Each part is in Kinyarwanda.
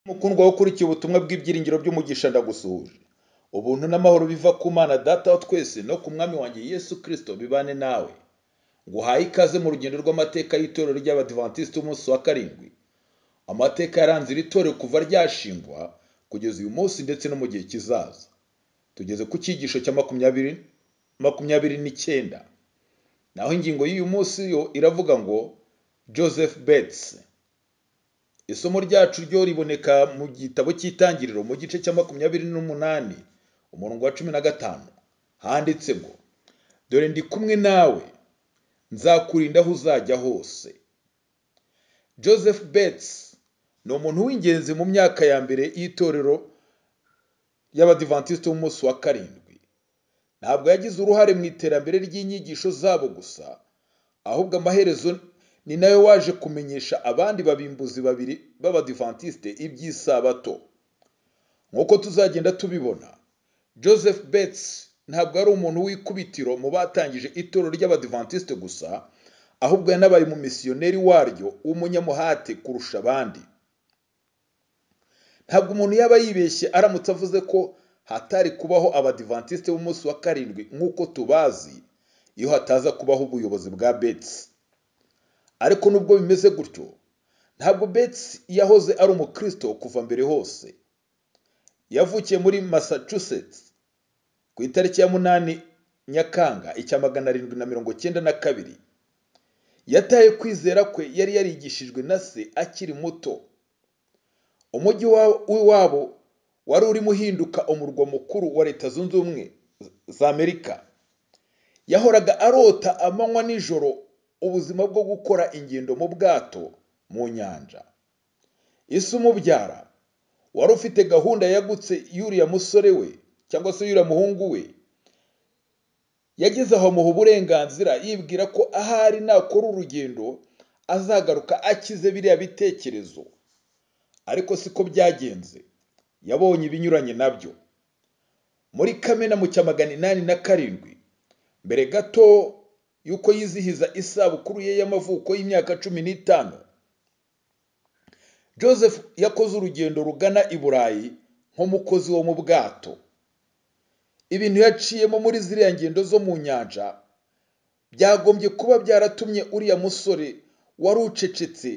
mukundwa wo ukurikiye ubutumwa bw'ibyiringiro by'umugisha ndagusuje ubuntu n'amahoro biva ku mana data wa twese no ku mwami wanjye yesu kirisito bibane nawe nguhaye ikaze mu rugendo rw'amateka y'itorero ry'abadivantisiti umunsi wa karindwi amateka yaranze iri torero kuva ryashingwa kugeza uyu munsi ndetse no mu gihe kizaza tugeze ku cyigisho cya makumyabiri makumyabiri n'icyenda naho ingingo y'uyu munsi yo iravuga ngo joseph betts isomo ryacu ryo riboneka mu gitabo cy'itangiriro mu gice cya makumyabiri n'umunani umurongo wa cumi na gatanu handitse ngo dore ndi kumwe nawe nzakurinda aho uzajya hose joseph betts ni umuntu w'ingenzi mu myaka ya mbere y'itorero y'abadivantisiti b'umunsi wa karindwi ntabwo yagize uruhare mu iterambere ry'inyigisho zabo gusa ahubwo amaherezo ni nayo waje kumenyesha abandi babimbuzi babiri b'abadivantisite iby'isabato nk'uko tuzagenda tubibona joseph betts ntabwo ari umuntu w'ikubitiro mu batangije itorero ry'abadivantisite gusa ahubwo yanabaye umumisiyoneri waryo w'umunyamuhate kurusha abandi ntabwo umuntu yaba yibeshye aramutse avuze ko hatari kubaho abadivantisite b'umunsi wa karindwi nk'uko tubazi iyo hataza kubaho ubuyobozi bwa betsi ariko nubwo bimeze gutyo ntabwo betsi yahoze ari umukristo kuva mbere hose yavukiye muri massachusetts ku itariki ya munani nyakanga icya magana arindwi na mirongo cyenda na kabiri yataye kwizera kwe yari yarigishijwe na se akiri muto umujyi w'iwabo wari urimo uhinduka umurwa mukuru wa leta zunze ubumwe za amerika yahoraga arota amanywa nijoro ubuzima bwo gukora ingendo mu bwato mu nyanja isi umubyara wari ufite gahunda yagutse y'uriya musore we cyangwa se y'uriya muhungu we yageze aho amuha uburenganzira yibwira ko ahari nakora urugendo azagaruka akize biriya bitekerezo ariko siko byagenze yabonye ibinyuranye nabyo muri kamena mu cya magana inani na karindwi mbere gato y'uko yizihiza isabukuru ye y'amavuko y'imyaka cumi n'itanu joseph yakoze urugendo rugana i burayi nk'umukozi wo mu bwato ibintu yaciyemo muri ziriya ngendo zo mu nyanja byagombye kuba byaratumye uriya musore wari ucecetse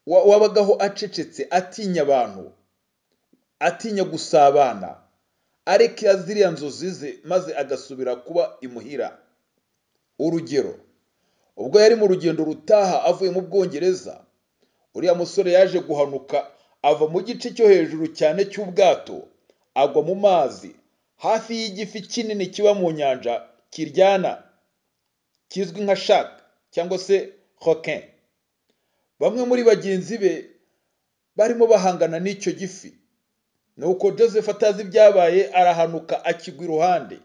wabagaho acecetse atinya abantu atinya gusabana areka ziriya nzozi ze maze agasubira kuba imuhira urugero ubwo yari mu rugendo rutaha avuye mu bwongereza uriya musore yaje guhanuka ava mu gice cyo hejuru cyane cy'ubwato agwa mu mazi hafi y'igifi kinini kiba mu nyanja kiryana kizwi nka shaka cyangwa se hokin bamwe muri bagenzi be barimo bahangana n'icyo gifi nuko joseph atazi ibyabaye arahanuka akigwa iruhande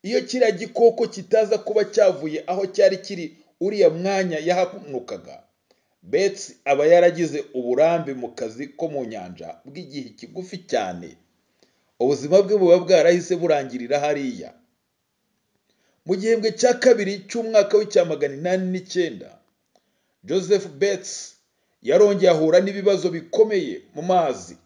iyo kiriya gikoko kitaza kuba cyavuye aho cyari kiri uriya mwanya yahanukaga betsi aba yaragize uburambe mu kazi ko mu nyanja bw'igihe kigufi cyane ubuzima bwe buba bwarahise burangirira hariya mu gihembwe cya kabiri cy'umwaka w'icya magana inani n'icyenda joseph betts yarongeye ahura n'ibibazo bikomeye mu mazi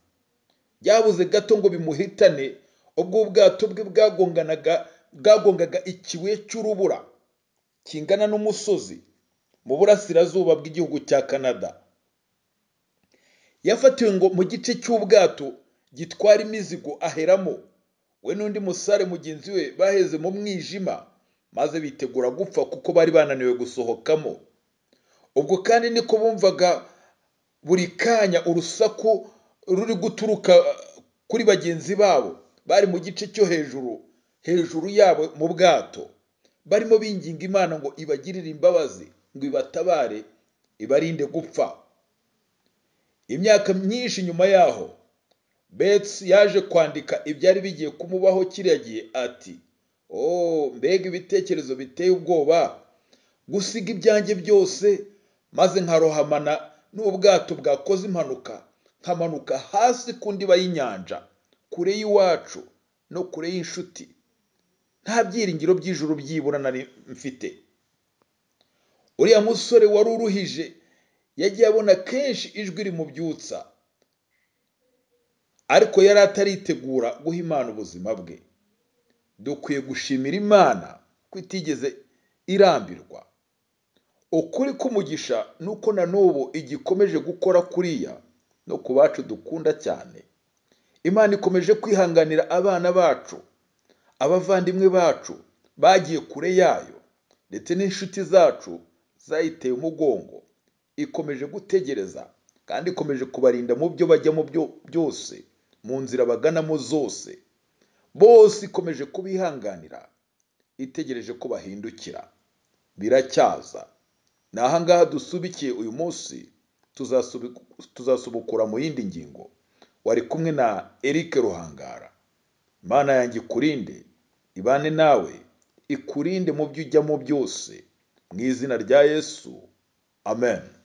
byabuze gato ngo bimuhitane ubwo ubwato bwe bwagonganaga bwagongaga ikibuye cy'urubura kingana n'umusozi mu burasirazuba bw'igihugu cya canada yafatiwe ngo mu gice cy'ubwato gitwara imizigo aheramo we n'undi musare mugenzi we baheze mu mwijima maze bitegura gupfa kuko bari bananiwe gusohokamo ubwo kandi niko bumvaga buri kanya urusaku ruri guturuka kuri bagenzi babo bari mu gice cyo hejuru hejuru yabo mu bwato barimo binginga imana ngo ibagirire imbabazi ngo ibatabare ibarinde gupfa imyaka myinshi nyuma yaho betsi yaje kwandika ibyari bigiye kumubaho kiriya gihe ati oh mbega ibitekerezo biteye ubwoba gusiga ibyanjye byose maze nkarohamana n'ubwato bwakoze impanuka nkamanuka hasi ku ndiba y'inyanja kure y'iwacu no kure y'inshuti nta byiringiro by'ijuru byibura nari mfite uriya musore wari uruhije yagiye abona kenshi ijwi rimubyutsa ariko yari ataritegura guha imana ubuzima bwe dukwiye gushimira imana ko itigeze irambirwa ukuri k'umugisha ni uko na n'ubu igikomeje gukora kuriya no ku bacu dukunda cyane imana ikomeje kwihanganira abana bacu abavandimwe bacu bagiye kure yayo ndetse n'inshuti zacu zayiteye umugongo ikomeje gutegereza kandi ikomeje kubarinda mu byo bajyamo byo- byose mu nzira baganamo zose bose ikomeje kubihanganira itegereje ko bahindukira biracyaza ni ahangaha dusubikiye uyu munsi tuzasubi- tuzasubukura mu yindi ngingo wari kumwe na Eric Ruhangara Imana yanjye ikurinde ibane nawe ikurinde mu byo ujyamo byose mu izina rya Yesu amen